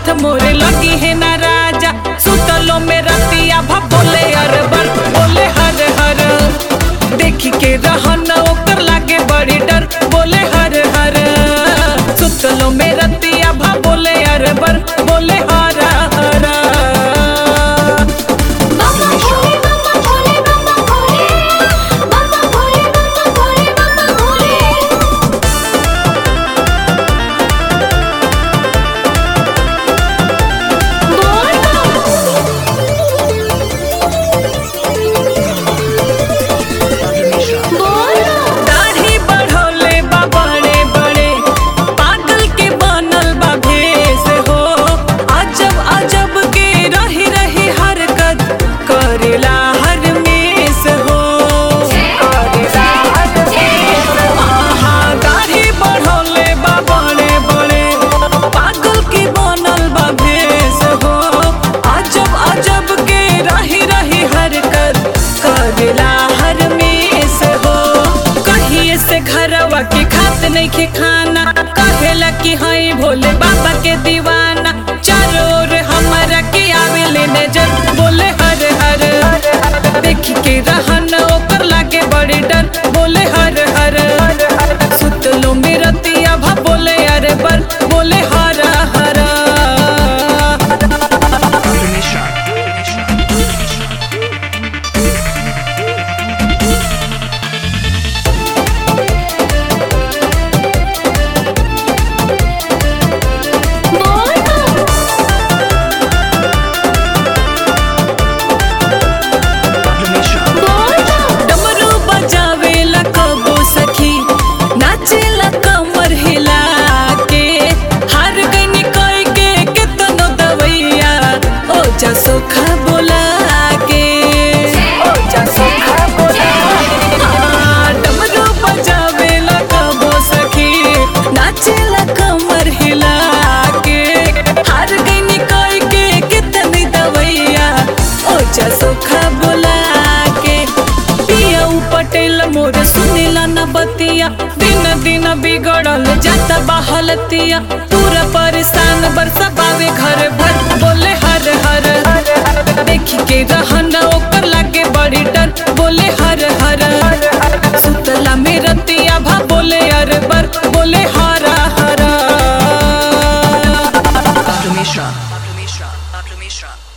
हाथ मोरे लगी है ना राजा सुतलो में रतिया भा बोले अरबर बोले हर हर देखी के रहन ओकर लागे बड़ी डर बोले हर हर सुतलो में रतिया भा बोले अरबर बोले हर हर Mama Bhole mama Bhole mama Bhole mama Bhole mama Bhole mama Bhole दाढ़ी बढ़ौले बा बड़े बड़े पागल के बनल बा भेष हो अजब अजब के रही रही हरकत करेला हर मेस हो करेला हर मेस आहा दाढ़ी बढ़ौले बा बड़े बड़े पागल के बनल बा भेष हो अजब अजब के रही रही हरकत करेला हर मेस हो कहिए से घरवा के खात नहीं के खाना कहेला कि हई भोले बाबा के दीवाना चारों ओर हमारा के आवेले नजर बोले हर हर देखी के रहन ओकर लागे बड़ी डर बोले हर हर सुतलो में रतिया भा बोले अरे बर बोले हर हर डमरू बजावेला कबो सखी नाचेला कमर हिला के हार गईनी कई के केतनो दवैया ओ जा सोखा बोला के ओ जा सोखा बोला हाँ, डमरू बजावेला कबो सखी नाचेला कमर हिला के हार गईनी कई के केतनी दवैया ओ जा सोखा बोला के पियाऊ पटेल मोर सुनेला न बतिया दिन दिन बिगड़ल जाता बहलतिया पूरा परेशान बरसा बावे घर भर बोले हर हर देखी के रहन ओकर लागे बड़ी डर बोले हर हर सुतला में रतिया भा बोले अरबर बोले हर हर Pablo Mishra. Pablo Mishra. Pablo Mishra.